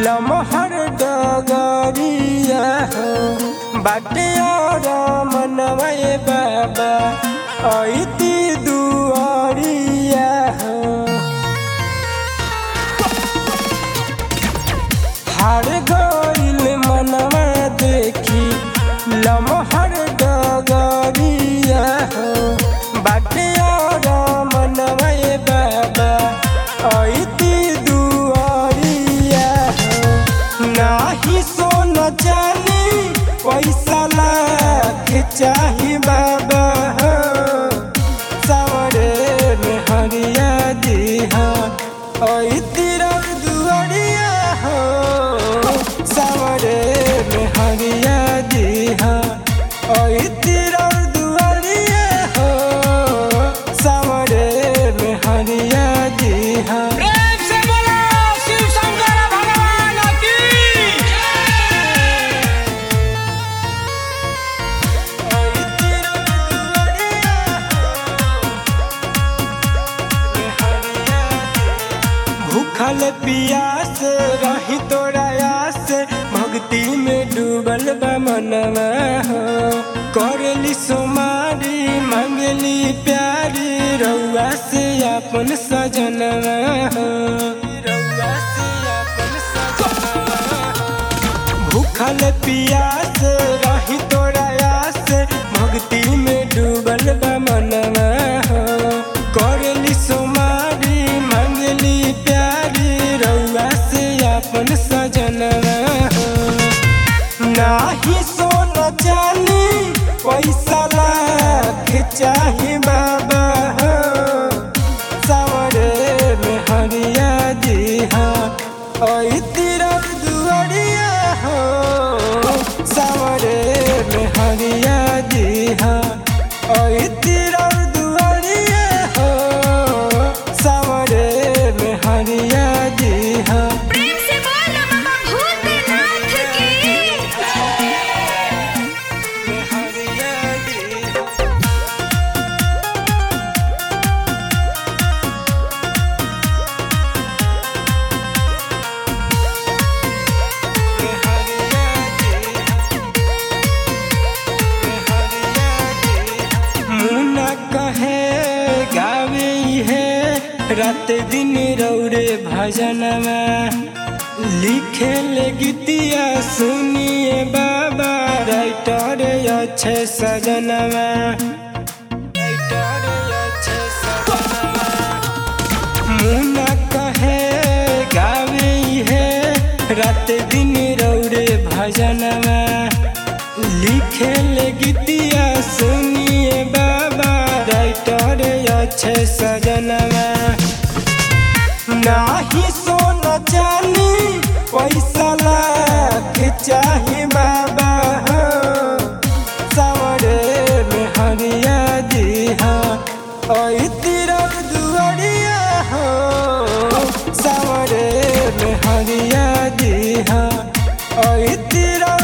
लमहर डगरिया हो बाटे और मनवे बाबा ऐती दुआरिया हो हार गइल मनवा देखी लमहर डगरिया हो बाटे और मनवा बाबा ऐती दुआरिया हो नाही सोन जानी पैसा लाख चाही बाबा हो सावरे में हरिया दिहा ओई तेरा दुआरिया हो सावरे में हरिया दिहा ओई तेरा दुआरिया हो सावरे में हरिया दिहा प्रेम से बोलो शिव शंकर भगवान की ओई तेरा दुआरिया में हरिया भूखल पियास रही तोरा आस भक्ति में डूबल बा मनवा हो करली सोमारी मंगली प्यारी रउआ से अपन सजनवा हो रउआ से अपन सजनवा हो भूखल पियास रही तोरा आस भक्ति में डूबल बा मनवा हो करली सोमारी मंगली प्यारी रउआ से अपन सजनवा हो नाही सोन चानी पैसा लाख चाही बाबा हो सावरे में हरिया दिहा ओई तेरा दुआरिया हो सावरे में हरिया दिहा ओई तेरा दुआरिया हो सावरे में हरिया दिहा प्रेम से बोल बाबा भूतनाथ की में हरिया दिहा में हरिया दिहा में हरिया दिहा मुना कहे गावे है रात दिन रौरे भजनमा लिखे ले गीतिया सुनिए बाबा राइटर अच्छे सजनवा राइटर अच्छे सजनवा मुना कहे गावे है रात दिन रौरे भजनवा लिखे ले गीतिया सुनिए बाबा राइटर अच्छे सजनवा नाही सोन चानी पैसा लाख चाही बाबा हो सावरे में हरिया दिहा ओई तेरा दुआरिया हो सावरे में हरिया दिहा ओई तेरा